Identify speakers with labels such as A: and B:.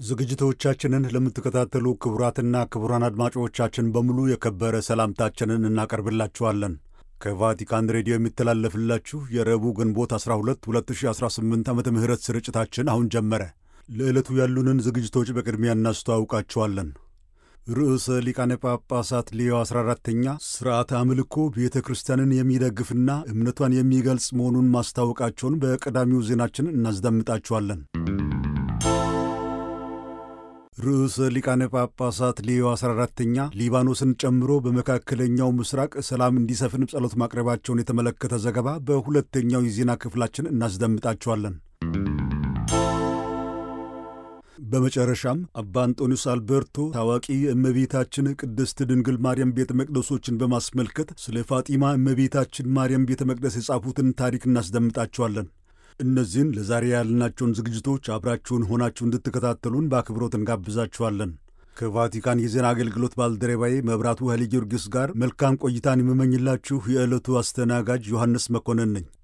A: ዝግጅቶቻችንን ለምትከታተሉ ክቡራትና ክቡራን አድማጮቻችን በሙሉ የከበረ ሰላምታችንን እናቀርብላችኋለን። ከቫቲካን ሬዲዮ የሚተላለፍላችሁ የረቡዕ ግንቦት 12 2018 ዓ ም ስርጭታችን አሁን ጀመረ። ለዕለቱ ያሉንን ዝግጅቶች በቅድሚያ እናስተዋውቃችኋለን። ርዕሰ ሊቃነ ጳጳሳት ሌዮ 14ተኛ ሥርዓተ አምልኮ ቤተ ክርስቲያንን የሚደግፍና እምነቷን የሚገልጽ መሆኑን ማስታወቃቸውን በቀዳሚው ዜናችን እናስደምጣችኋለን። ርዕሰ ሊቃነ ጳጳሳት ሌዮ 14ተኛ ሊባኖስን ጨምሮ በመካከለኛው ምስራቅ ሰላም እንዲሰፍን ጸሎት ማቅረባቸውን የተመለከተ ዘገባ በሁለተኛው የዜና ክፍላችን እናስደምጣችኋለን። በመጨረሻም አባ አንጦኒዮስ አልበርቶ ታዋቂ የእመቤታችን ቅድስት ድንግል ማርያም ቤተ መቅደሶችን በማስመልከት ስለ ፋጢማ እመቤታችን ማርያም ቤተ መቅደስ የጻፉትን ታሪክ እናስደምጣችኋለን። እነዚህን ለዛሬ ያልናቸውን ዝግጅቶች አብራችሁን ሆናችሁ እንድትከታተሉን በአክብሮት እንጋብዛችኋለን። ከቫቲካን የዜና አገልግሎት ባልደረባዬ መብራቱ ኃይለ ጊዮርጊስ ጋር መልካም ቆይታን የምመኝላችሁ የዕለቱ አስተናጋጅ ዮሐንስ መኮንን ነኝ።